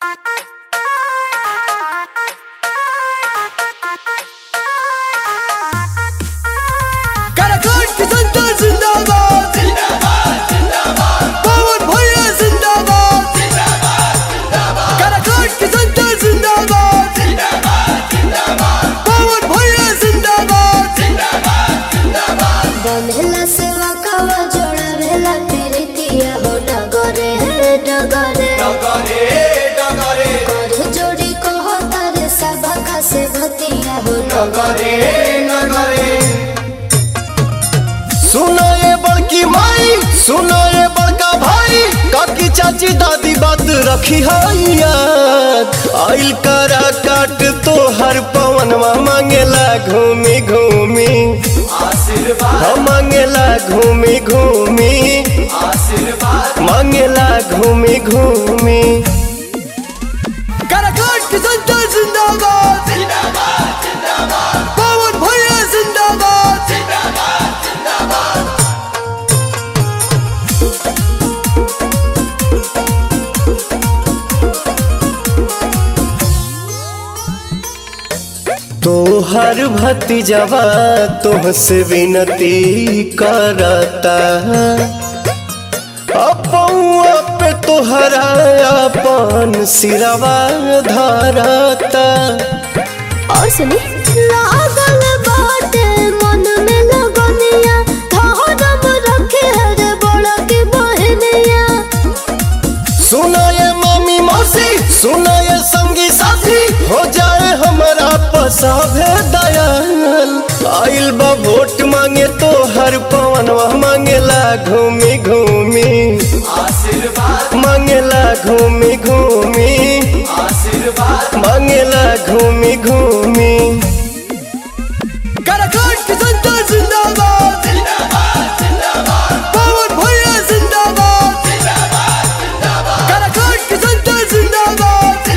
नगरे नगरे सुनो ये बड़की माई सुनो ये बड़का भाई काकी चाची दादी बात रखी है याद आइल करा काट तो हर पवनवा मांगेला घूमी घूमी आशीर्वाद हम मांगेला घूमी घूमी आशीर्वाद मांगेला घूमी घूमी काराकाट की जनता जिंदाबाद जिंदाबाद जिंदाबाद पवन भैया जिंदाबाद तोहर भतीजवा तुहसे विनती करता अपौआ पे तोहरा अपन सिरवा धरता और सुनी लागल बाटे मन में लगनिया धरम रखे रे बड़ा के बहनिया सुना ये मामी मौसी सुना ये संगी साथी हो जाए हमारा पसाभे दयाल आइल बा वोट मांगे तो हर पवनवा मांगेला घूमी घूमी आशीर्वाद मांगेला घूमी घूमी आशीर्वाद मांगेला घूमी घूमी काराकाट की जनता जिंदाबाद पवन भैया जिंदाबाद काराकाट की जनता जिंदाबाद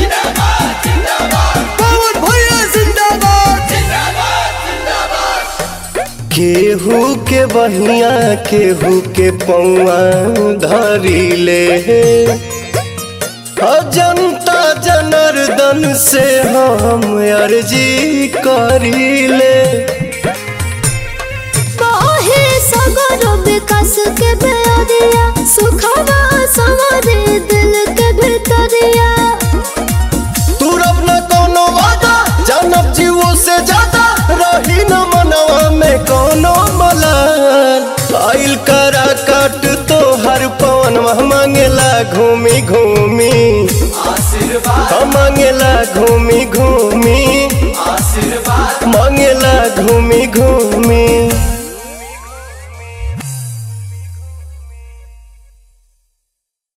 पवन भैया जिंदाबाद केहू के बहिया केहू के पौआ धरी ले आ जनता जनार्दन से हम अर्जी करी ले बाहे सगर विकास के बेरिया सुखवा सवारे दिल के भीतरिया तू रब न कोनो वादा जानब जीवो से ज्यादा रही न मनवा में कोनो मलाल आइल करा काट तो हर पवन मांगेला घूमी घूमी आशीर्वाद हम मांगेला घूमी घूमी आशीर्वाद मांगेला घूमी घूमी